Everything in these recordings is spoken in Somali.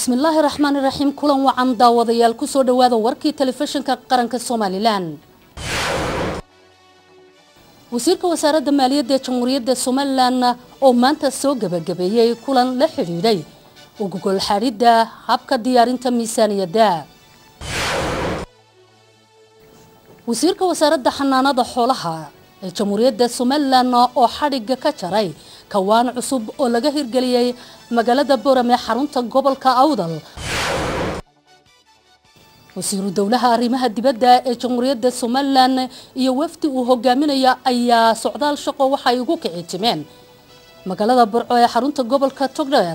bismillaahi raxmaani raxiim kulan wacan daawadayaal kusoo dhawaada warkii telefishinka qaranka somalilan wasiirka wasaaradda maaliyadda ee jamhuuriyadda somalilan oo maanta soo gebagabeeyey kulan la xidhiidhay ugugol xadhidda habka diyaarinta miisaaniyadda wasiirka wasaaradda xanaanada xoolaha ee jamhuuriyadda somalilan oo xadhigga ka jaray kawaan cusub oo laga hirgeliyey magaalada boram ee xarunta gobolka awdal wasiiru dowlaha arrimaha dibadda ee jamhuuriyadda somalilan iyo wafdi uu hogaaminaya ayaa socdaal shaqo waxay ugu kici timeen magaalada burco ee xarunta gobolka togdheer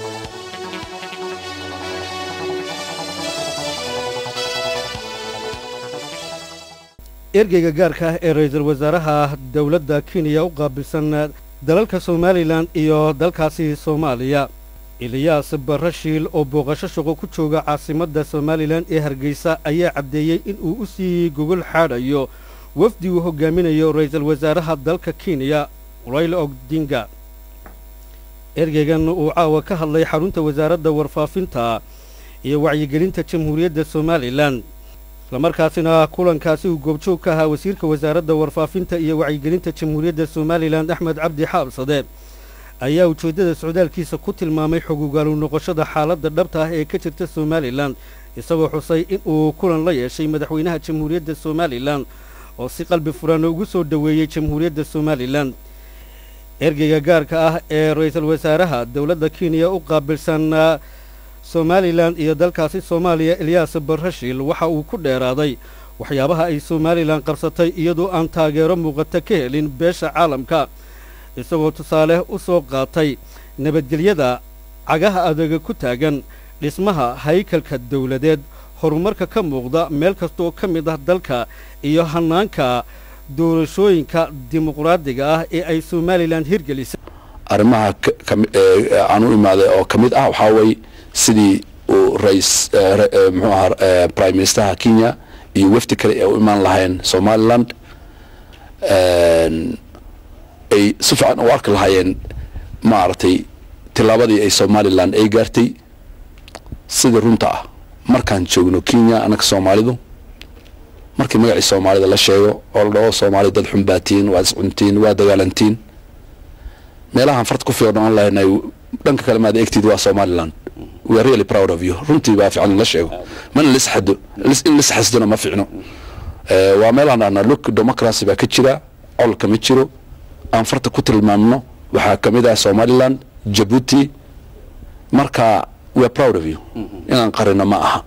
ergeyga gaarka ah ee ra-iisul wasaaraha dowladda kenya u qaabilsan dalalka somalilan iyo dalkaasi soomaaliya eliyaas barashiil oo booqasho shaqo ku jooga caasimadda somalilan ee hargeysa ayaa caddeeyey in uu u sii gogol xaadhayo wafdi uu hogaaminayo ra-iisul wasaaraha dalka kenya rayl ogdinga ergeygan uu caawa ka hadlay xarunta wasaaradda warfaafinta iyo wacyigelinta jamhuuriyadda somalilan islamarkaasina kulankaasi uu goobjoog ka ahaa wasiirka wasaaradda warfaafinta iyo wacyigelinta jamhuuriyadda somalilan axmed cabdi xaabsade ayaa ujeeddada socdaalkiisa ku tilmaamay xogugaalu noqoshada xaaladda dhabta ah ee ka jirta somalilan isagoo xusay in uu kulan la yeeshay madaxweynaha jamhuuriyadda somalilan oo si qalbi furan ugu soo dhoweeyey jamhuuriyadda somalilan ergeyga gaarka ah ee ra-iisul wasaaraha dowladda kenya u qaabilsan somalilan iyo dalkaasi soomaaliya elyaas barashiil waxa uu ku dheeraaday waxyaabaha ay somalilan qabsatay iyadoo aan taageero muuqata ka helin beesha caalamka isagoo tusaale u soo qaatay nabadgelyada cagaha adaga ku taagan dhismaha haykalka dawladeed horumarka ka muuqda meel kasta oo ka mid ah dalka iyo hannaanka doorashooyinka dimuqraadiga ah ee ay somalilan hirgelisay arrimaha aan u imaaday oo ka mid ah waxaa weeye sidii uu rais muxuu ahaa prime ministerha kenya iyo wafdi kale ee u imaan lahayn somaliland ay si fiican u arki lahaayeen maaragtay tillaabadii ay somalilan ay gaartay sida runta ah markaan joogno kenya annaka soomaalidu markii magacii soomaalida la sheego oo la dhaho soomaali dad xunbaatiin waad iscuntiin waa dagaalantiin meelahaan farta ku fiiqan oon lahaynay dhanka kale maad eegtid waa somaliland we are really proud of you runtii baa fiican in la sheego mana lisxado in lisxasdona ma fiicno waa meelaan dhahna look democracy baa ka jira colka ma jiro aan farta ku tilmaamno waxaa ka mid ah somaliland jabuuti marka we are proud of you inaan qarino ma aha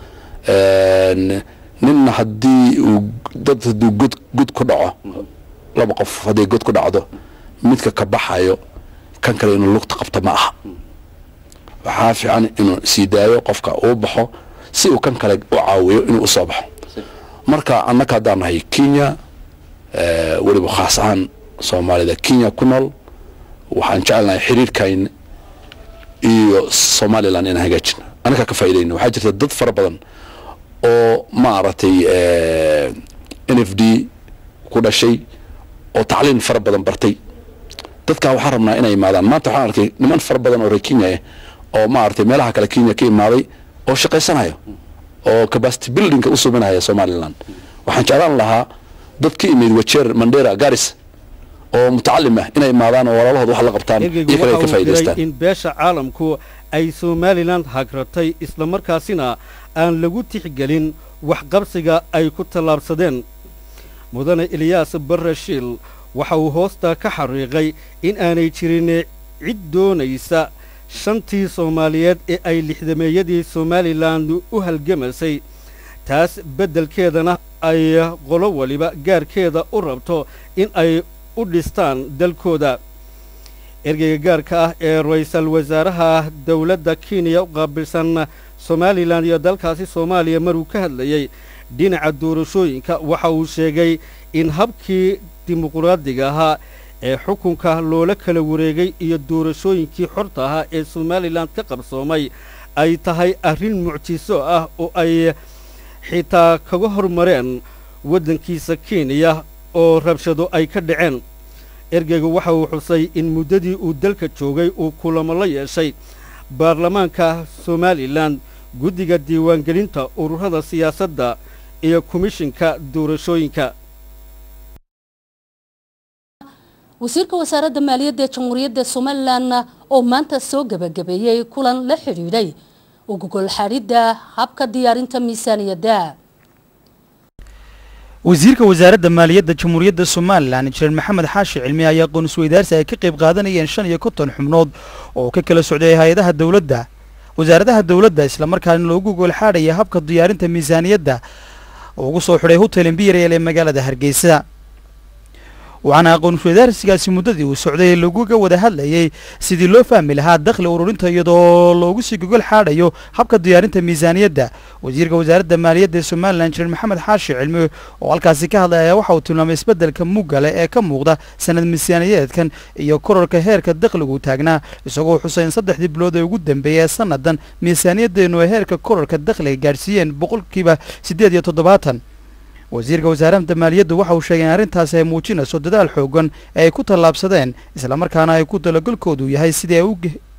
ninna haddii uu dad hadduu god god ku dhaco laba qof hadday god ku dhacdo midka ka baxayo kan kale inuu lugta qabto ma aha waxaa fiican inuu sii daayo qofka uu baxo si uu kan kale u caawiyo inuu usoo baxo marka annaka haddaan nahay kenya weliba khaas ahaan soomaalida kenya ku nool waxaan jecelnahay xiriirkayn iyo somalilan inaan hagaajino annaka ka faaidayno waxaa jirta dad fara badan oo maaragtay n f d ku dhashay oo tacliin fara badan bartay dadkaa waxaan rabnaa inay imaadaan maanta waxaan arkay niman fara badan oo reer kenya ah oo maaragtay meelaha kale kenya ka imaaday oo shaqaysanayo oo capacity buildingka u subinaya somaliland waxaan jeclaan lahaa dad ka imid wajeer mandera garis oo mutacalim ah inay imaadaan oo walaalahooda wax la qabtaan iyo kale ay ka faa'idaystaan in beesha caalamku ay somalilan hagratay islamarkaasina aan lagu tixgelin waxqabsiga ay ku tallaabsadeen mudane eliyaas barashiil waxa uu hoosta ka xariiqay in aanay jirin cid doonaysa shantii soomaaliyeed ee ay lixdameeyadii somalilan u halgamaysay taas beddelkeedana ay qolo waliba gaarkeeda u rabto in ay u dhistaan dalkooda ergeyga gaarka ah ee ra-iisul wasaaraha dowladda kenya u qaabilsan somalilan iyo dalkaasi soomaaliya maruu ka hadlayey dhinaca doorashooyinka waxa uu sheegay in habkii dimuqraadiga ahaa ee xukunka loola kala wareegay iyo doorashooyinkii xorta ahaa ee somalilan ka qabsoomay ay tahay arrin mucjiso ah oo ay xitaa kaga hormareen waddankiisa kenya oo rabshado ay ka dhaceen ergeygu waxa uu xusay in muddadii uu dalka joogay uu kulamo la yeeshay baarlamaanka somalilan guddiga diiwaangelinta ururada siyaasadda iyo komishinka doorashooyinka wasiirka wasaaradda maaliyadda ee jamhuuriyadda somalilan oo maanta soo gebagabeeyey kulan la xidhiidhay ugugol xadhidda habka diyaarinta miisaaniyadda wasiirka wasaaradda maaliyadda jamhuuriyadda somalilan injineer maxamed xaashi cilmi ayaa aqoon isweydaarsi ay ka qayb qaadanayeen shan iyo konton xubnood oo ka kala socday hay-adaha dowladda wasaaradaha dowladda islamarkaana loogu goolxaadhaya habka diyaarinta miisaaniyadda oo ugu soo xidhay hotel embirel ee magaalada hargeysa waxaana aqoon isweydaarsigaasi muddadii uu socday laguga wada hadlayey sidii loo fahmi lahaa dakhli ururinta iyadoo loogu sii gogol xaadhayo habka diyaarinta miisaaniyadda wasiirka wasaaradda maaliyadda ee somalilan injineer maxamed xaashi cilmi oo halkaasi ka hadlay ayaa waxa uu tilmaamay isbeddelka muggale ee ka muuqda sanad miisaaniyadeedkan iyo kororka heerka dakhligu taagnaa isagoo xusay in saddexdii bilood ee ugu dambeeyay ee sannadan miisaaniyaddeenu ay heerka kororka dakhliga gaadhsiiyeen boqolkiiba siddeed iyo toddobaatan wasiirka wasaaradda maaliyaddu waxa uu sheegay in arrintaasi ay muujinayso dadaal xoogan ee ay ku tallaabsadeen islamarkaana ay ku talagolkoodu yahay sidii ay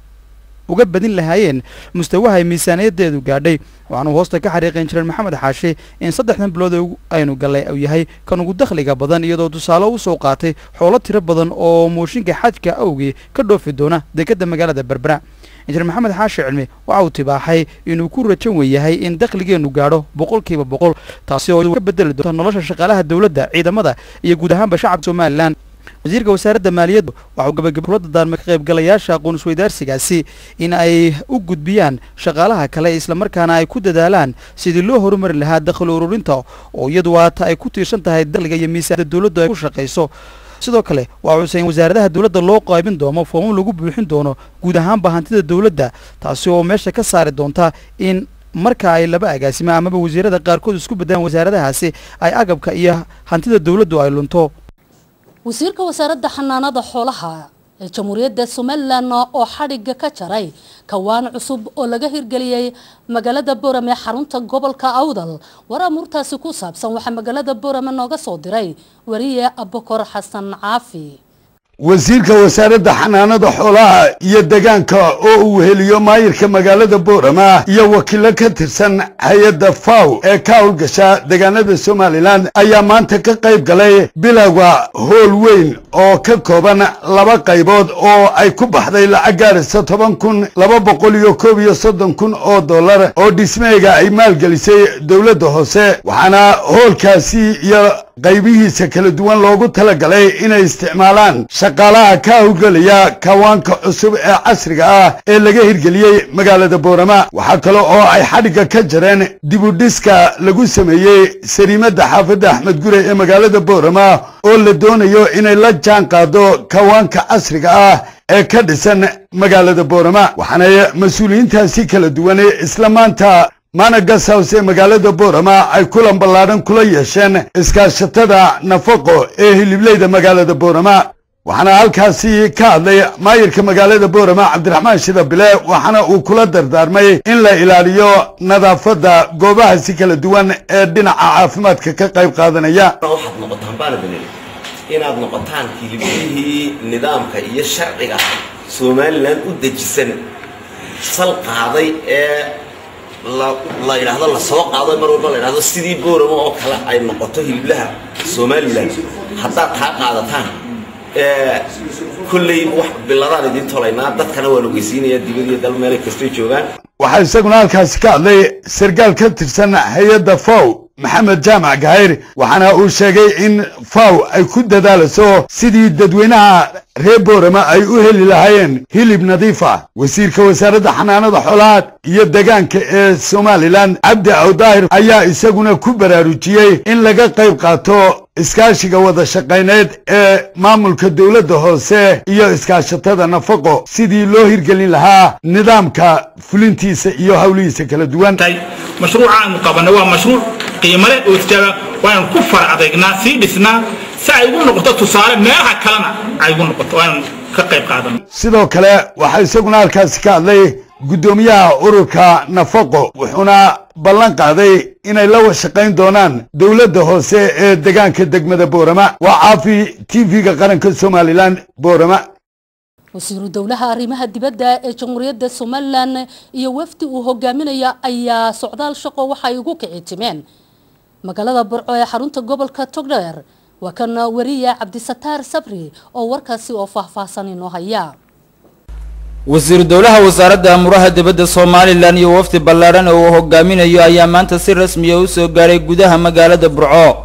uga badin lahaayeen mustawaha ay miisaaniyaddeedu gaadhay waxaanuu hoosta ka xariiqay injineer maxamed xaashi in saddexdan bilood aynu gallay uu yahay kan ugu dakhliga badan iyadoo tusaale u soo qaatay xoolo tiro badan oo mooshinka xajka awgii ka dhoofi doona dekedda magaalada berbera injineer maxamed xaashi cilmi waxa uu tibaaxay inuu ku rajan weyahay in dakhligeennu gaadho boqolkiiba boqol taasi oo ka bedeli doonta nolosha shaqaalaha dowladda ciidamada iyo guud ahaanba shacabka somalilan wasiirka wasaaradda maaliyaddu waxa uu gabagaba kula dardaarmay ka qaybgalayaasha aqoon isweydaarsigaasi in ay u gudbiyaan shaqaalaha kale islamarkaana ay ku dadaalaan sidii loo horumari lahaa dakhli ururinta oo iyadu waata ay ku tiirsan tahay dakhliga iyo miisaanada dowladdu ay ku shaqayso sidoo kale waa cusay in wasaaradaha dowladda loo qaybin doono foomam lagu buuxin doono guud ahaanba hantida dowladda taasi oo meesha ka saari doonta in marka ay laba agaasima amaba wasiirada qaarkood isku beddelaan wasaaradahaasi ay agabka iyo hantida dowladdu ay lunto wasiirka wasaaradda xanaanada xoolaha ee jamhuuriyadda somalilan oo xadhigga ka jaray kawaan cusub oo laga hirgeliyey magaalada boorame xarunta gobolka awdal war amuurtaasi ku saabsan waxaa magaalada boorame nooga soo diray wariye abukor xasan caafi wasiirka wasaaradda xanaanada xoolaha iyo degaanka oo uu heliyo maayirka magaalada boorama iyo wakiilo ka tirsan hay-adda faw ee ka howlgasha degaanada somalilan ayaa maanta ka qayb galay bilowga hool weyn oo ka kooban laba qaybood oo ay ku baxday lacag gaaraysa toban kun laba boqol iyo koob iyo soddon kun oo dollar oo dhismeega ay maalgelisay dowladda hoose waxaana hoolkaasi iyo qaybihiisa kala duwan loogu talagalay inay isticmaalaan shaqaalaha ka howlgelaya kawaanka cusub ee casriga ah ee laga hirgeliyey magaalada boorama waxaa kale oo ay xadhigga ka jareen dibudhiska lagu sameeyey sariimadda xaafadda axmed gure ee magaalada boorama oo la doonayo inay la jaan qaado kawaanka casriga ah ee ka dhisan magaalada boorama waxaanay mas-uuliyiintaasi kala duwan isla maanta managas house ee magaalada boorama ay kulan ballaadhan kula yeesheen iskaashatada nafaqo ee hilibleyda magaalada boorama waxaana halkaasi ka hadlay maayirka magaalada boorama cabdiraxmaan shida bile waxaana uu kula dardaarmay in la ilaaliyo nadaafadda goobahaasi kala duwan ee dhinaca caafimaadka ka qayb qaadanaya waxaad noqotaan baana baneli inaad noqotaan hiliblihii nidaamka iyo sharciga somalilan u dejisan sal qaaday ee la yidhaahdo la soo qaado mar walba la yidhahdo sidii boorama oo kale ay noqoto hiliblaha somalilan haddaad taa qaadataan kolley wax biladaan idiin tolaynaa dadkana waan ogeysiinaya dibad iyo dal meelay kastoy joogaan waxaa isaguna halkaasi ka hadlay sarkaal ka tirsan hay-adda faw maxamed jaamac gahayr waxaana uu sheegay in faw ay ku dadaalayso sidii dadweynaha reer boorama ay u heli lahaayeen hilib nadiif ah wasiirka wasaaradda xanaanada xoolaha iyo degaanka ee somalilan cabdi awdaahir ayaa isaguna ku baraarujiyey in laga qayb qaato iskaashiga wada shaqayneed ee maamulka dowladda hoose iyo iskaashatada nafaqo sidii loo hirgelin lahaa nidaamka fulintiisa iyo howlihiisa kala duwan mashruuca aanu qabanay waa mashruuc qiimo leh oo istaaba waanu ku far adeegnaa sii dhisnaa si ay ugu noqoto tusaale meelaha kalena ay ugu noqoto waanu ka qayb qaadano sidoo kale waxaa isaguna halkaasi ka hadlay guddoomiyaha ururka nafaqo wuxuuna ballan qaaday inay la washaqayn doonaan dowladda hoose ee degaanka degmada boorama waa caafi t v-ga qaranka somalilan boorama wasiiru dowlaha arrimaha dibadda ee jamhuuriyadda somalilan iyo wafdi uu hogaaminaya ayaa socdaal shaqo waxay ugu kici timeen magaalada burco ee xarunta gobolka togdheer waa kan wariya cabdisataar sabri oo warkaasi oo faahfaahsan inoo haya wasiiru dowlaha wasaaradda amuraha dibadda somalilan iyo wafdi ballaadhan oo uu hogaaminayo ayaa maanta si rasmiya u soo gaaray gudaha magaalada burco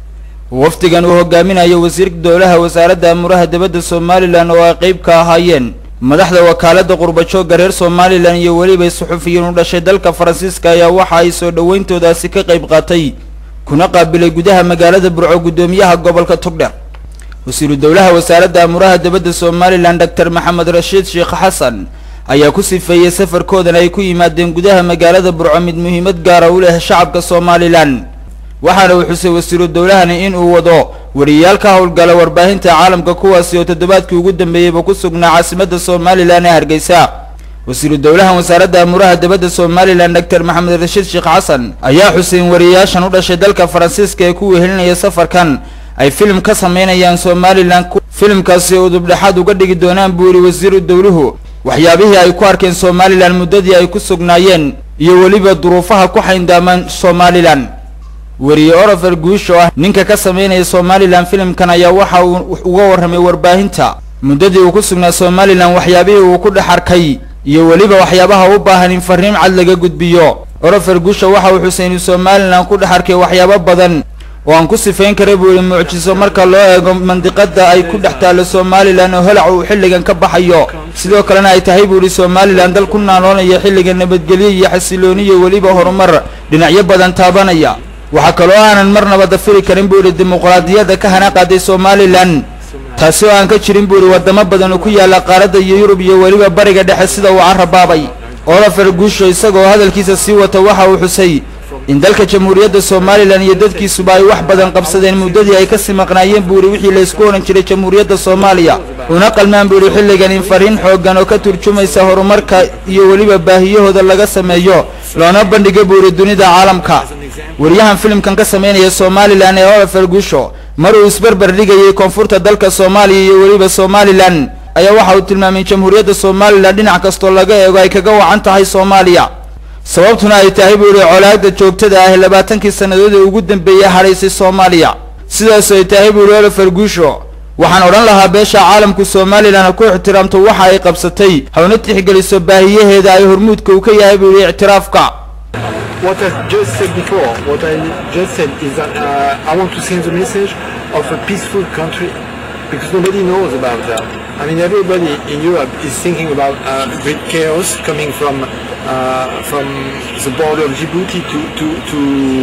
wafdigan uu hogaaminayo wasiirka dowlaha wasaaradda amuraha dibadda somalilan oo ay qeyb ka ahaayeen madaxda wakaaladda qurbajoogga reer somalilan iyo weliba suxufiyiin u dhashay dalka faransiiska ayaa waxa ay soo dhoweyntoodaasi ka qayb qaatay kuna qaabilay gudaha magaalada burco guddoomiyaha gobolka togdher wasiiru dowlaha wasaaradda amuraha dibadda somalilan doctor maxamed rashiid sheekh xasan ayaa ku sifeeyey safarkoodan ay ku yimaadeen gudaha magaalada burco mid muhiimad gaara u leh shacabka somalilan waxaana uu xusay wasiiru dowlahani in uu wado wariyayaal ka howlgala warbaahinta caalamka kuwaasi oo toddobaadkii ugu dambeeyeyba ku sugnaa caasimadda somalilan ee hargeysa wasiiru dowlaha wasaaradda amuraha dibadda somalilan doctor maxamed rashiid sheekh xasan ayaa xusay in wariyayaashan u dhashay dalka faransiiska ee ku wehelinaya safarkan ay filim ka sameynayaan somalilan filimkaasi oo dubdhexaad uga dhigi doonaan buu yidhi wasiiru dowluhu waxyaabihii ay ku arkeen somalilan muddadii ay ku sugnaayeen iyo weliba duruufaha ku xayndaamaan somalilan weriye orofer guush oo ah ninka ka sameynaya somalilan filimkan ayaa waxa uu uga warramay warbaahinta muddadii uu ku sugnaa somalilan waxyaabihii uu ku dhex arkay iyo weliba waxyaabaha u baahan in fariin cad laga gudbiyo orofer guusha waxa uu xusay inuu somalilan ku dhex arkay waxyaabo badan oo aan ku sifayn kara buu yihi mucjiso marka loo eego mandiqada ay ku dhex taallo somalilan oo holac uu xilligan ka baxayo sidoo kalena ay tahay buu yihi somalilan dal ku naaloonaya xilliga nabadgelyo iyo xasilooni iyo weliba horumar dhinacyo badan taabanaya waxaa kaloo aanan marnaba dafiri karin buu yihi dimuqraadiyadda ka hana qaaday somalilan taasi oo aan ka jirin buu yihi wadamo badan oo ku yaalla qaaradda iyo yurub iyo weliba bariga dhexe sida uu carabaabay olofer guusho isagoo hadalkiisa sii wata waxa uu xusay in dalka jamhuuriyadda somalilan iyo dadkiisuba ay wax badan qabsadeen muddadii ay kasii maqnaayeen buu yihi wixii laysku odhan jiray jamhuuriyadda soomaaliya una qalmaan buu yihi xilligan in fariin xooggan oo ka turjumaysa horumarka iyo weliba baahiyahooda laga sameeyo loona bandhiga buu yihi dunida caalamka wariyahan filimkan ka sameynaya somalilan ee olofer guusho mar uu isbarbar dhigayay koonfurta dalka soomaaliya iyo weliba somalilan ayaa waxa uu tilmaamay jamhuuriyadda somalilan dhinac kastoo laga eego ay kaga wacan tahay soomaaliya sababtuna ay tahay buu yihi colaagda joogtada ah labaatankii sannadood ee ugu dambeeyey hadhaysay soomaaliya sidaas ay tahay buu yihi olofer guusho waxaan odhan lahaa beesha caalamku somalilan ha ku ixtiraamto waxa ay qabsatay hawna tixgeliso baahiyaheeda ay hormuudka uu ka yahay buu yihi ictiraafka what I just said before, what I just said is that uh, I want to send the message of a peaceful country because nobody knows about that. I mean, everybody in Europe is thinking about uh, great chaos coming from uh, from the border of Djibouti to, to, to,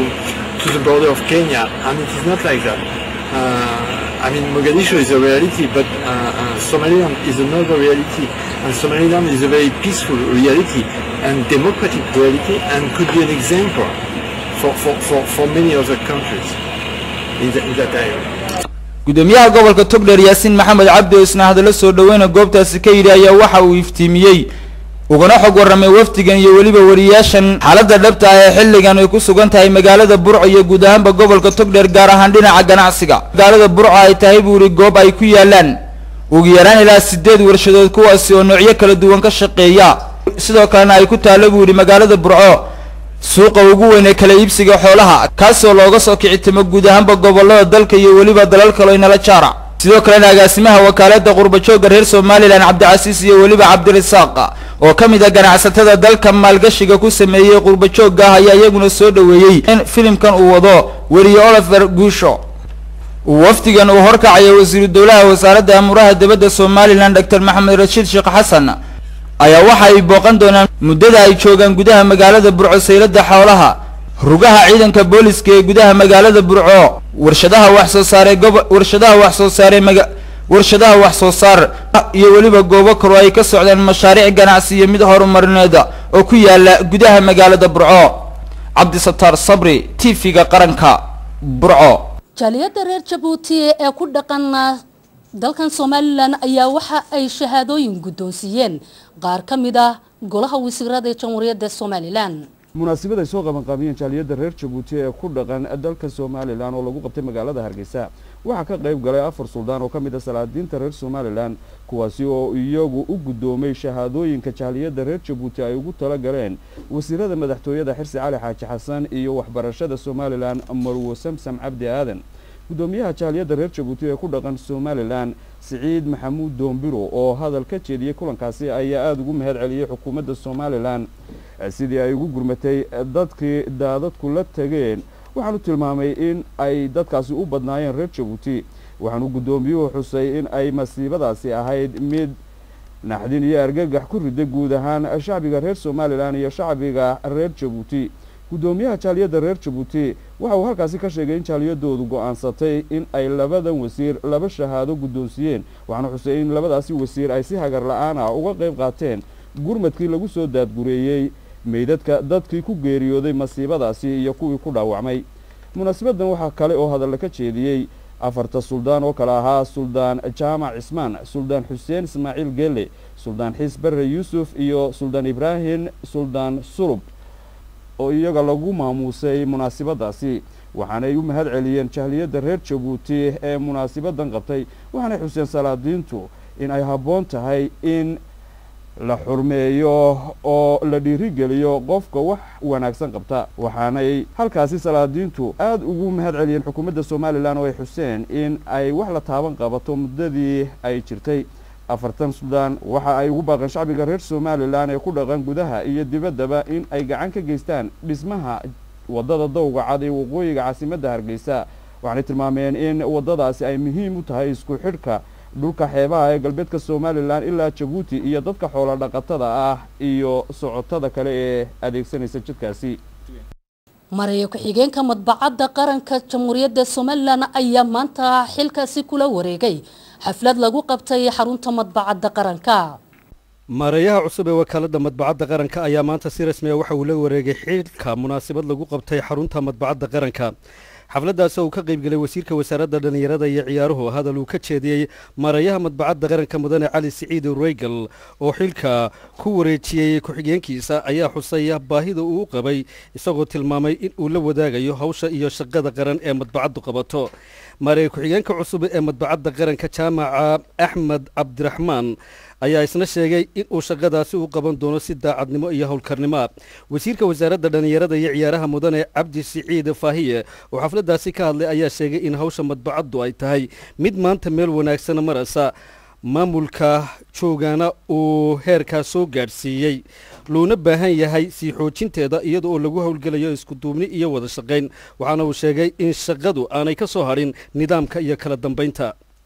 to the border of Kenya, and it is not like that. Uh, I mean, Mogadishu is a reality, but uh, uh, Somaliland is another reality, and Somaliland is a very peaceful reality and democratic reality, and could be an example for, for, for, for many other countries in, the, in that area. gudoomiyaha gobolka togdher yaasiin maxamed cabdi oo isna hadallo soo dhoweyna goobtaasi ka yidhi ayaa waxa uu iftiimiyey ugana xog warramay wafdigan iyo weliba wariyaashan xaaladda dhabta ah ee xilligan ay ku sugan tahay magaalada burco iyo guud ahaanba gobolka togdher gaar ahaan dhinaca ganacsiga magaalada burco ay tahay buu yihi goob ay ku yaalaan ugu yaraan ilaa sideed warshadood kuwaasi oo noocyo kala duwan ka shaqeeya sidoo kalena ay ku taallo buu yidhi magaalada burco suuqa ugu weyn ee kala iibsiga xoolaha kaasoo looga soo kicitimo guud ahaanba gobollada dalka iyo weliba dalal kaloo inala jaara sidoo kalena agaasimaha wakaaladda qurbajoogga reer somalilan cabdicasiis iyo weliba cabdirasaaq oo ka mid a ganacsatada dalka maalgashiga ku sameeyey qurbajoogga ah ayaa iyaguna soo dhoweeyey in filimkan uu wado weriye oliver guusho wafdigan uu horkacayo wasiiru dowlaha wasaaradda amuraha dibadda somalilan doctor maxamed rashiid sheekh xasan ayaa waxa ay booqan doonaan muddada ay joogaan gudaha magaalada burco saylada xoolaha rugaha ciidanka booliska ee gudaha magaalada burco warshadaha wax soo saaree gobo warshadaha wax soo saaree maga warshadaha wax soo saar iyo weliba goobo kaloo ay ka socdaan mashaariic ganacsi iyo mid horumarineed oo ku yaala gudaha magaalada burco cabdisataar sabri t v-ga qaranka burco jaaliyadda reer jabuuti ee ku dhaqan dalkan somalilan ayaa waxa ay shahaadooyin guddoonsiiyeen qaar ka mid ah golaha wasiirada ee jamhuuriyadda somalilan munaasabad ay soo qabanqaabiyeen jaaliyadda reer jabuuti ee ku dhaqan dalka somalilan oo lagu qabtay magaalada hargeysa waxaa ka qayb galay afar suldaan oo ka mid a salaadiinta reer somalilan kuwaasi oo iyagu u guddoomay shahaadooyinka jaaliyadda reer jabuuti ay ugu tala galeen wasiirada madaxtooyada xirsi cali xaaji xasan iyo waxbarashada somalilan marwo samsam cabdi aadan guddoomiyaha jaaliyadda reer jabuuti ee ku dhaqan somalilan siciid maxamuud doombiro oo hadal ka jeediyey kulankaasi ayaa aada ugu mahad celiyey xukuumadda somalilan sidii ay ugu gurmatay dadkii daadadku la tageen waxaanu tilmaamay in ay dadkaasi u badnaayeen reer jabuuti waxaanu guddoomiyuhu xusay in ay masiibadaasi ahayd mid naxdin iyo argagax ku riday guud ahaan shacbiga reer somalilan iyo shacbiga reer jabuuti guddoomiyaha jaaliyadda reer jabuuti waxa uu halkaasi ka sheegay in jaaliyadoodu go-aansatay in ay labadan wasiir laba shahaado guddoonsiiyeen waxaana xusay in labadaasi wasiir ay si hagar la-aan ah uga qayb qaateen gurmadkii lagu soo daadgureeyey meydadka dadkii ku geeriyooday masiibadaasi iyo kuwii ku dhaawacmay munaasabaddan waxaa kale oo hadalla ka jeediyey afarta suldaan oo kale ahaa suldaan jaamac cismaan suldaan xuseen ismaaciil geele suldaan xiis barre yuusuf iyo suldaan ibraahim suldaan sulub oo iyaga lagu maamuusay munaasibadaasi waxaanay u mahad celiyeen jahliyadda reer jabuuti ee munaasibadan qabtay waxaanay xuseen salaadiintu in ay habboon tahay in la xurmeeyo oo la dhiirigeliyo qofka wax wanaagsan qabta waxaanay halkaasi salaadiintu aada ugu mahad celiyeen xukuumadda somalilan oo ay xuseen in ay wax la taaban qabato muddadii ay jirtay afartan suldaan waxa ay ugu baaqeen shacbiga reer somalilan ee ku dhaqan gudaha iyo dibaddaba in ay gacan ka geystaan dhismaha waddada dowga cad ee waqooyiga caasimadda hargeysa waxaanay tilmaameen in waddadaasi ay muhiim u tahay isku xidhka dhulka xeebaha ee galbeedka somalilan ilaa jabuuti iyo dadka xoolo dhaqatada ah iyo socotada kale ee adeegsanaysa jidkaasi maraya ku-xigeenka madbacadda qaranka jamhuuriyadda somalilan ayaa maanta xilkaasi kula wareegay xaflad lagu qabtay xarunta madbacadda qaranka maareeyaha cusub ee wakaaladda madbacadda qaranka ayaa maanta si rasmiya waxa uu la wareegay xilka munaasabad lagu qabtay xarunta madbacadda qaranka xafladdaasi uu ka qaybgelay wasiirka wasaaradda dhallinyarada iyo ciyaaruhu hadal uu ka jeediyey maareeyaha madbacadda qaranka mudane cali siciid reygal oo xilka ku wareejiyey ku-xigeenkiisa ayaa xusaya baahida uu qabay isagoo tilmaamay in uu la wadaagayo hawsha iyo shaqada qaran ee madbacaddu qabato maareeye ku-xigeenka cusub ee madbacadda qaranka jaamaca axmed cabdiraxmaan ayaa isna sheegay in uu shaqadaasi u qaban doono si daacadnimo iyo howlkarnimoa wasiirka wasaaradda dhallinyarada iyo ciyaaraha mudane cabdi siciid faahiye oo xafladdaasi ka hadlay ayaa sheegay in hawsha madbacaddu ay tahay mid maanta meel wanaagsana maraysa maamulka joogaana uu heerkaa soo gaadhsiiyey loona baahan yahay sii xoojinteeda iyada oo lagu howlgelayo iskuduubni iyo wada shaqayn waxaana uu sheegay in shaqadu aanay ka soo hadhin nidaamka iyo kala dambaynta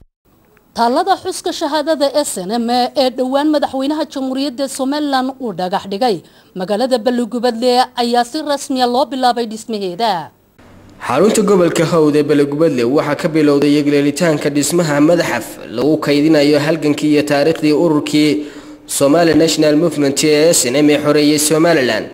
taallada xuska shahaadada s n m ee dhowaan madaxweynaha jamhuuriyadda somalilan uu dhagax dhigay magaalada balligubadle ayaa si rasmiya loo bilaabay dhismaheeda xarunta gobolka hawd ee balligubadle waxaa ka bilowday yegleelitaanka dhismaha madaxaf lagu kaydinayo halgankii iyo taariikhdii ururkii somali national movement ee s n m ee xoreeyey somalilan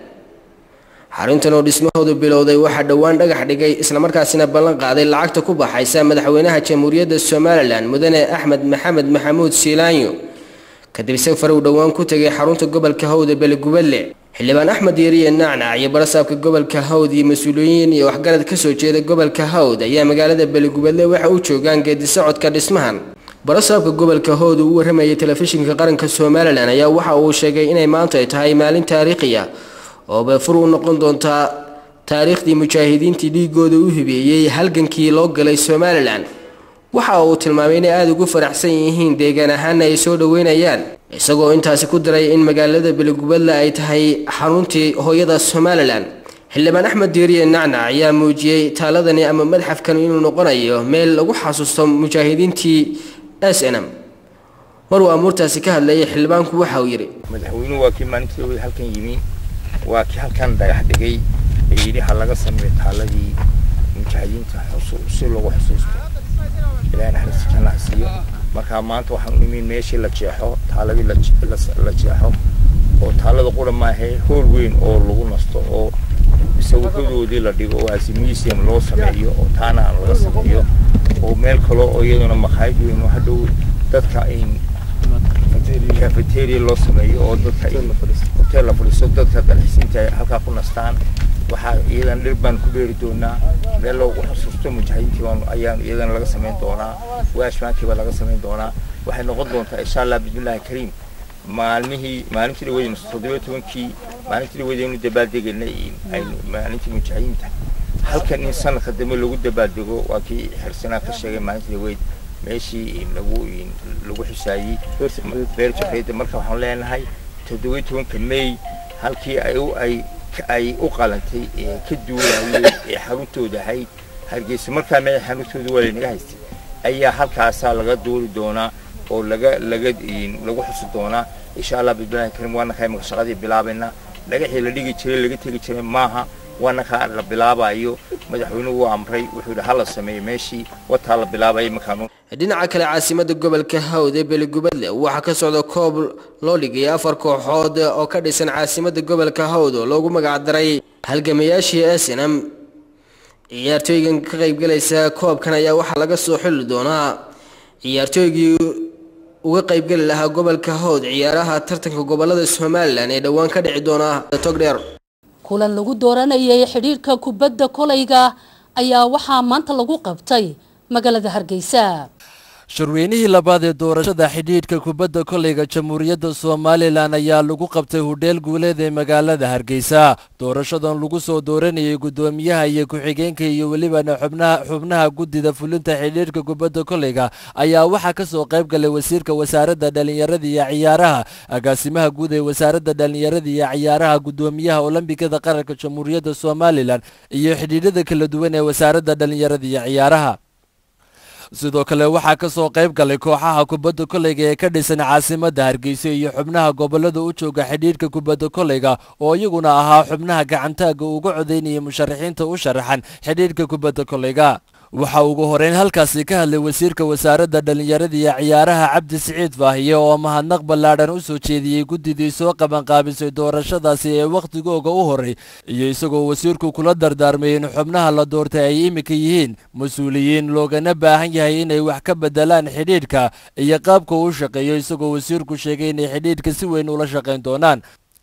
xaruntan oo dhismahoodu bilowday waxaa dhowaan dhagax dhigay islamarkaasina ballan qaaday lacagta ku baxaysa madaxweynaha jamhuuriyadda somalilan mudane axmed maxamed maxamuud siilaanyo kadib safar uu dhowaan ku tegay xarunta gobolka hawd ee beligubadle xildhibaan axmed yariye nacnac iyo barasaabka gobolka hawd iyo mas-uuliyiin iyo waxgarad kasoo jeeda gobolka hawd ayaa magaalada beligubadle waxa u joogaan geedi socodka dhismahan barasaabka gobolka hawd uu u waramayay telefishinka qaranka somalilan ayaa waxa uu sheegay inay maanta ay tahay maalin taariikhiya oo beefur u noqon doontaa taariikhdii mujaahidiintii dhiigooda u hibeeyey halgankii loo galay somalilan waxa uu tilmaamay inay aada ugu faraxsan yihiin deegaan ahaana ay soo dhoweynayaan isagoo intaasi ku daray in magaalada beligubadle ay tahay xaruntii hooyada somalilan xildhibaan axmed diiriye nacnac ayaa muujiyey taaladani ama madxafkan inuu noqonayo meel lagu xasuusto mujaahidiintii s n m maruu amuurtaasi ka hadlayay xildhibaanku waxa uu yidhi madaxweynuhu waa kii maalintii halkan yimi waa kii halkan dhagax dhigay ee yidhi ha laga sameeyo taaladii mujaahidiinta si loogu xusuusto ilaahay naxariista janna ha siiyo marka maanta waxaan u nimi meeshii la jeexo taaladii la jeexo oo taalada qura maahe hool weyn oo lagu nasto oo sawiradoodii la dhigo oo asi museum loo sameeyo oo taana aan laga sameeyo oo meel kale oo iyaduna makhaayad weyn oo hadhow dadka ay cafeteria loo sameeyo oo dadka hotel la fadhiisto dadka dalxiisiinta ay halkaa ku nastaan waxaa iyadan dhir baan ku beeri doonaa meel loogu xusuusto mujaahidiintii baan ayaan iyadana laga samayn doonaa waashmaankii baa laga samayn doonaa waxay noqon doontaa insha allah bismillahi kariim maalmihii maalintii dhaweydaynu toddobiyo tobankii maalintii dhaweydaynu dabaaldegaynay aynu maalintii mujaahidiinta halkan in sanadka dambe lagu dabaaldego waa kii xirsanaa ka sheegay maalintii dhaweyd meeshii lagu lagu xusaayey beer jafreeda marka waxaan leenahay toddobiyo tobanka may halkii ay u ay ay u qalantay ee ka duulayay ee xaruntooda ahayd hargeysa markaa meel xaruntooda waa laynaga haystay ayaa halkaasaa laga duuli doonaa oo laga laga lagu xusi doonaa insha allah bismillahi karim waana kaa imaka shaqadii bilaabayna dhagaxii la dhigi jiray laga tegi jiray maaha waana kaa la bilaabayo madaxweynuhu waa amray wuxuu yidhi hala sameeyo meeshii wataa la bilaabaya markaanu dhinaca kale caasimada gobolka hawd ee beligubadle waxaa ka socda koob loo dhigay afar kooxood oo ka dhisan caasimada gobolka hawd oo loogu magacdaray halgamayaashii snm ciyaartooygan ka qaybgalaysa koobkan ayaa waxaa laga soo xuli doonaa ciyaartooygii uga qaybgeli lahaa gobolka hawd ciyaaraha tartanka gobolada somalilan ee dhowaan ka dhici doona togdheer kulan lagu dooranayay xidhiirka kubadda kolayga ayaa waxaa maanta lagu qabtay magaalada hargeysa shirweynihii labaad ee doorashada xidhiidhka kubadda kolayga jamhuuriyadda somalilan ayaa lagu qabtay hudheel guuleed ee magaalada hargeysa doorashadan lagu soo dooranayay guddoomiyaha iyo ku-xigeenka iyo welibana xubnaha xubnaha guddida fulinta xidhiidhka kubadda kolayga ayaa waxaa ka soo qayb galay wasiirka wasaaradda dhallinyarada iyo ciyaaraha agaasimaha guud ee wasaaradda dhallinyarada iyo ciyaaraha guddoomiyaha olombikada qaranka jamhuuriyadda somalilan iyo xidhiidhada kala duwan ee wasaaradda dhallinyarada iyo ciyaaraha sidoo kale waxaa ka soo qayb galay kooxaha kubadda kolayga ee ka dhisan caasimadda hargeysa iyo xubnaha gobollada u jooga xidhiidhka kubadda kolayga oo iyaguna ahaa xubnaha gacantaagga uga codaynaya musharaxiinta u sharaxan xidhiidhka kubadda kolayga waxaa ugu horeyn halkaasi ka hadlay wasiirka wasaaradda dhallinyarada iyo ciyaaraha cabdi siciid faahiye oo mahadnaq ballaadhan u soo jeediyey guddidii soo qabanqaabisay doorashadaasi ee wakhtigooga u horey iyo isagoo wasiirku kula dardaarmay in xubnaha la doortay ay iminka yihiin mas-uuliyiin loogana baahan yahay inay wax ka beddelaan xidhiidhka iyo qaabka uu shaqeeyo isagoo wasiirku sheegay inay xidhiidhka si weyn ula shaqayn doonaan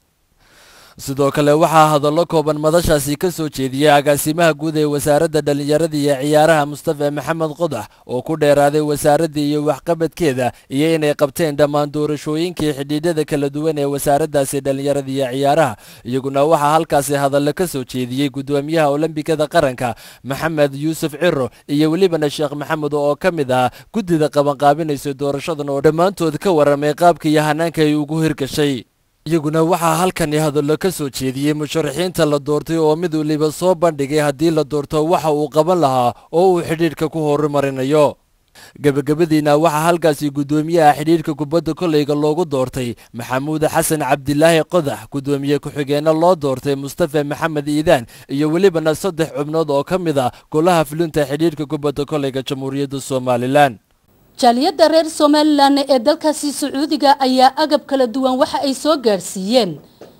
sidoo kale waxaa hadallo kooban madashaasi ka soo jeediyey agaasimaha guud ee wasaaradda dhallinyarada iyo ciyaaraha mustafa maxamed qodax oo ku dheeraaday wasaaradda iyo waxqabadkeeda iyo inay qabteen dhammaan doorashooyinkii xidhiidhada kala duwan ee wasaaraddaasi dhallinyarada iyo ciyaaraha iyaguna waxaa halkaasi hadallo ka soo jeediyey guddoomiyaha olombikada qaranka maxamed yuusuf ciro iyo welibana sheekh maxamed oo ka mid ah guddida qabanqaabinaysa doorashadan oo dhammaantood ka warramay qaabka iyo hanaanka ay ugu hirgashay iyaguna waxaa halkani hadallo ka soo jeediyey musharaxiinta la doortay oo mid waliba soo bandhigay haddii la doorto waxa uu qaban lahaa oo uu xidhiidhka ku horumarinayo gebagabadiina waxaa halkaasi guddoomiyaha xidhiidhka kubadda kolayga loogu doortay maxamuud xasan cabdilaahi qodax guddoomiye ku-xigeenna loo doortay mustafa maxamed iidaan iyo welibana saddex xubnood oo ka mid ah golaha fulinta xidhiidhka kubadda kolayga jamhuuriyadda somalilan jaaliyadda reer somalilan ee dalkaasi sacuudiga ayaa agab kala duwan waxa ay soo gaadhsiiyeen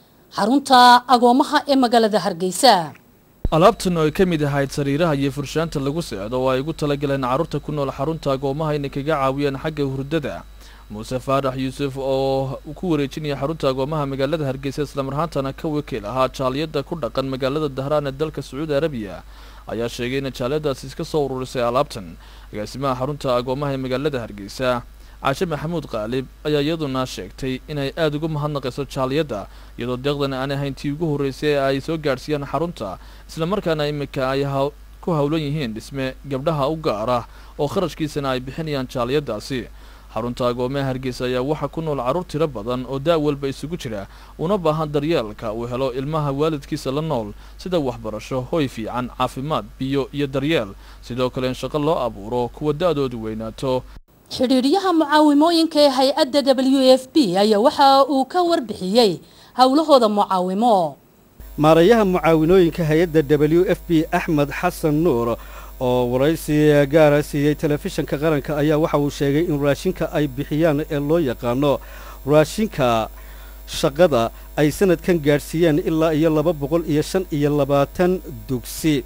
xarunta agoomaha ee magaalada hargeysa alaabtan oo ay ka mid ahayd sariiraha iyo furshaanta lagu seexdo oo ay ugu talagaleen carruurta ku nool xarunta agoomaha inay kaga caawiyaan xagga hurdada muuse faarax yuusuf oo ku wareejinaya xarunta agoomaha magaalada hargeysa islamarhaantana ka wakiil ahaa jaaliyadda ku dhaqan magaalada dahraan ee dalka sacuudi arabiya ayaa sheegay in jaaliyadaasi iska soo ururisay alaabtan agaasimaha xarunta agoomaha ee magaalada hargeysa caashe maxamuud qaalib ayaa iyaduna sheegtay inay aada ugu mahadnaqayso jaaliyadda iyadoo deeqdan aan ahayn tii ugu horreysay ee ay soo gaadhsiiyaan xarunta islamarkaana iminka ay ku howlan yihiin dhisme gabdhaha u gaar ah oo kharashkiisana ay bixinayaan jaaliyaddaasi xarunta agoomaha hargeysa ayaa waxaa ku nool carruur tiro badan oo da' walba isugu jira una baahan daryeelka uu helo ilmaha waalidkiisa la nool sida waxbarasho hoy fiican caafimaad biyo iyo daryeel sidoo kale in shaqo loo abuuro kuwa da-doodu weynaato xidhiidhyaha mucaawimooyinka ee hay-adda w f b ayaa waxa uu ka warbixiyey howlahooda mucaawimo maarayaha mucaawinooyinka hay-adda w f b axmed xasan nuur oo waraysi gaara siiyey telefishanka qaranka ayaa waxa uu sheegay in raashinka ay bixiyaan ee loo yaqaano raashinka shaqada ay sanadkan gaadhsiiyeen ilaa iyo laba boqol iyo shan iyo labaatan dugsi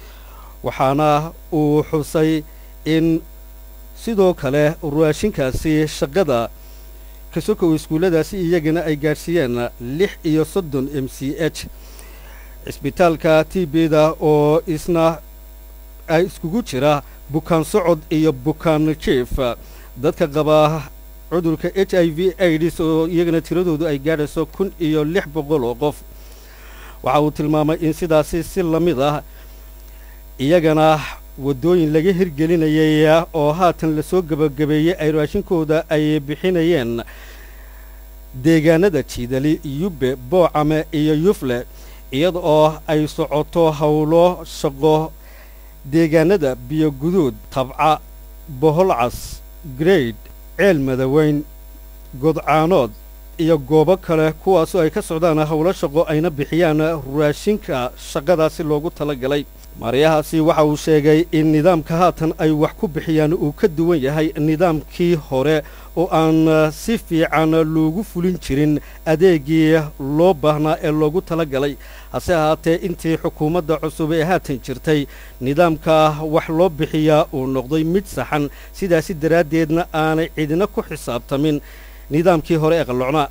waxaana uu xusay in sidoo kale raashinkaasi shaqada kasokow iskuulladaasi iyagana ay gaadhsiiyeen lix iyo soddon m c h cisbitaalka t bda oo isna ay iskugu jira bukaan socod iyo bukaan jief dadka qaba cudurka h i v aids oo iyagana tiradoodu ay gaadhayso kun iyo lix boqol oo qof waxa uu tilmaamay in sidaasi si la mid ah iyagana waddooyin laga hirgelinayay oo haatan lasoo gebagabeeyey ay raashinkooda ay bixinayeen deegaanada jiidali yubbe boocame iyo yufle iyada oo ay socoto howlo shaqo deegaanada biyoguduud tabca boholcas grade ceel madaweyn godcaanood iyo goobo kale kuwaasoo ay ka socdaan howlo shaqo ayna bixiyaan raashinka shaqadaasi loogu tala galay maaryahaasi waxa uu sheegay in nidaamka haatan ay wax ku bixiyaan uu ka duwan yahay nidaamkii hore oo aan si fiican loogu fulin jirin adeegii loo baahnaa ee loogu tala galay hase ahaatee intii xukuumadda cusub ee haatan jirtay nidaamka wax loo bixiyaa uu noqday mid saxan sidaasi daraaddeedna aanay cidina ku xisaabtamin nidaamkii hore ee qallocnaa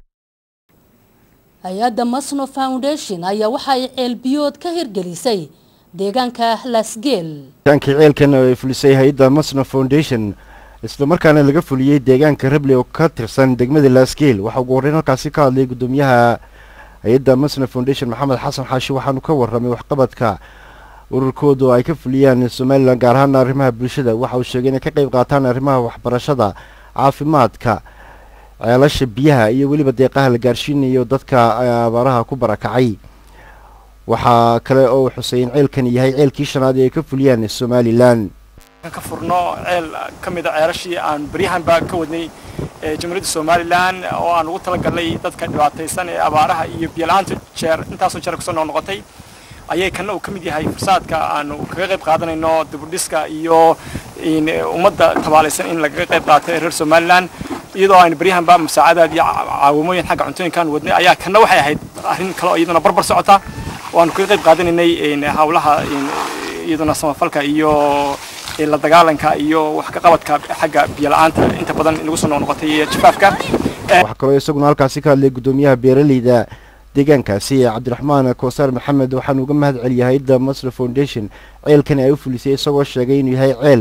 hay-adda masno foundation ayaa waxa ay ceelbiyood ka hirgelisay deegaanka lasgeel kaankii ceelkan oo ay fulisay hay-adda masno foundation islamarkaana laga fuliyey deegaanka rable oo ka tirsan degmada laasgeel waxaa ugu horreyn halkaasi ka hadlay guddoomiyaha hay-adda masno foundation maxamed xasan xaashi waxaanu ka warramay waxqabadka ururkooda oo ay ka fuliyaan somalilan gaar ahaana arrimaha bulshada waxa uu sheegay inay ka qayb qaataan arrimaha waxbarashada caafimaadka ceelasha biyaha iyo weliba deeqaha la gaarsiinayo dadka abaaraha ku barakacay waxaa kale oo uu xusay in ceelkani yahay ceelkii shanaad ee ay ka fuliyaan somalilan ka furno ceel ka mid a ceelashii aan baryahanba ka wadnay jamhuuriyadda somalilan oo aan ugu talagalnay dadka dhibaataysan ee abaaraha iyo biyo-la-aanta jeer intaasoo jeer kusoo noqnoqotay ayay kana uu ka mid yahay fursaadka aanu kaga qayb qaadanayno dibudhiska iyo ummadda tabaalaysan in lagaga qayb qaato ee reer somalilan iyadoo aynu baryahanba musaacadaad iyo caawimooyin xagga cuntooyinkaan wadnay ayaa kana waxay ahayd arrin kale oo iyaduna barbar socota oo aanu kaga qayb qaadanaynay hawlaha iyaduna samafalka iyo la dagaalanka iyo wax ka qabadka xagga biyo-la-aanta inta badan inagu soo noqnoqotay iyo jafaafka waxaa kaloo isaguna halkaasi ka hadlay guddoomiyaha beeraleyda deegaankaasi ee cabdiraxmaan koosaar maxamed waxaanu uga mahad celiyay hay-adda masr foundation ceelkani ay u fulisay isagoo sheegay inuu yahay ceel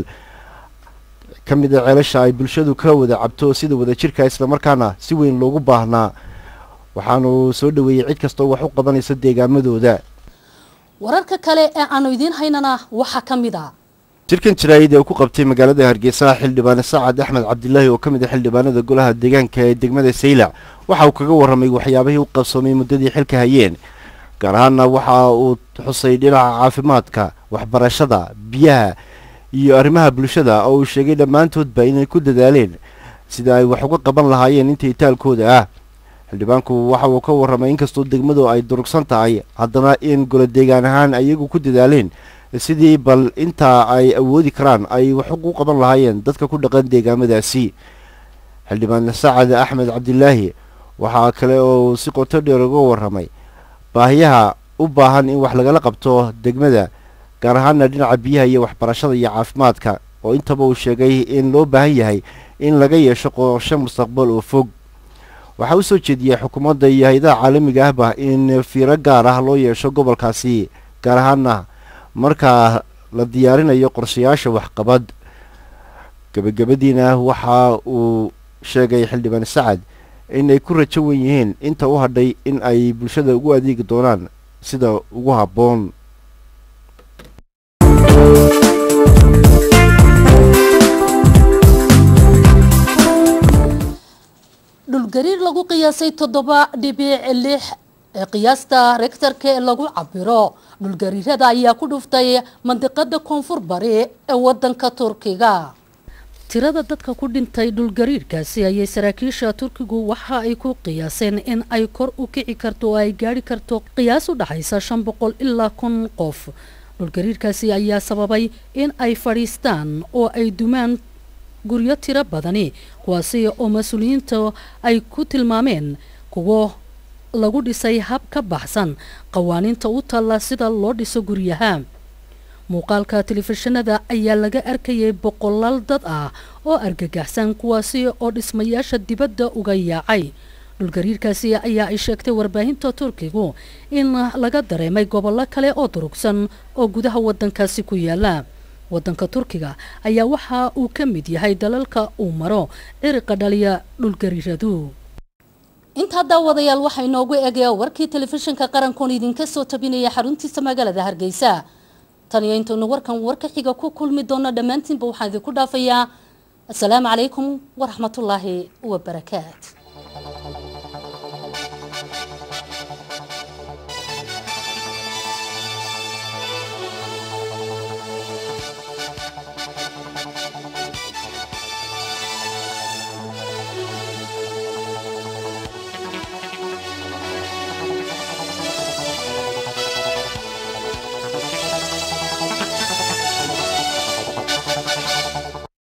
ka mid a ceelasha ay bulshadu ka wada cabto sida wada jirka islamarkaana si weyn loogu baahnaa waxaanu soo dhoweeyey cid kastoo wax u qabanaysa deegaamadooda wararka kale ee aanu idiin haynana waxaa ka mid a shirkan jaraa'id ee uu ku qabtay magaalada hargeysa xildhibaane saacad axmed cabdilaahi oo ka mid ah xildhibaanada golaha deegaanka ee degmada saylac waxa uu kaga warramay waxyaabihii u qabsoomay muddadii xilka hayeen gaar ahaanna waxa uu xusay dhinaca caafimaadka waxbarashada biyaha iyo arrimaha bulshada oo uu sheegay dhammaantoodba inay ku dadaaleen sida ay wax uga qaban lahaayeen intii taalkooda ah xildhibaanku waxa uu ka warramay inkastoo degmadu ay durugsan tahay haddana in golo deegaan ahaan ayagu ku dadaaleen sidii bal intaa ay awoodi karaan ay wax ugu qaban lahaayeen dadka ku dhaqan deegaamadaasi xildhibaan sacad axmed cabdilaahi waxaa kale oo si qoto dheer uga warramay baahiyaha u baahan in wax lagala qabto degmada gaar ahaana dhinaca biyaha iyo waxbarashada iyo caafimaadka oo intaba uu sheegay in loo baahan yahay in laga yeesho qorshe mustaqbal oo fog waxaa u soo jeediyey xukuumadda iyo hay-adaha caalamiga ahba in fiiro gaar ah loo yeesho gobolkaasi gaar ahaana markaa la diyaarinayo qorshayaasha waxqabad gebagabadiina waxa uu sheegay xildhibaan sacad in ay ku rajo wen yihiin inta u hadhay in ay bulshada ugu adeegi doonaan sida ugu habboon dhulgariir lagu qiyaasay toddoba dhibic lix ee qiyaasta rektarka ee lagu cabiro dhulgariirada ayaa ku dhuftay mandiqada koonfur bari ee wadanka turkiga tirada dadka ku dhintay dhulgariirkaasi ayay saraakiisha turkigu waxa ay ku qiyaaseen in ay kor u kici karto oo ay gaari karto qiyaas u dhaxaysa shan boqol ilaa kun qof dhulgariirkaasi ayaa sababay in ay fadhiistaan oo ay dumaan guryo tiro badani kuwaasi oo mas-uuliyiinta ay ku tilmaameen kuwo lagu dhisay hab ka baxsan qawaaniinta u taalla sida loo dhiso guryaha muuqaalka telefishinada ayaa laga arkayay boqolaal dad ah oo argagaxsan kuwaasi oo dhismayaasha dibadda uga yaacay dhulgariirkaasi ayaa ay sheegtay warbaahinta turkigu in laga dareemay gobollo kale oo durugsan oo gudaha wadankaasi ku yaala wadanka turkiga ayaa waxa uu ka mid yahay dalalka uu maro ciriqa dhaliya dhulgariiradu intaa daawadayaal waxaa inoogu eegaya warkii telefishinka qarankoon idinka soo tabinaya xaruntiisa magaalada hargeysa tan iyo intaynu warkan warka xiga ku kulmi doono dhammaantiinba waxaan idinku dhaafayaa asalaamu calaykum waraxmatullaahi wabarakaat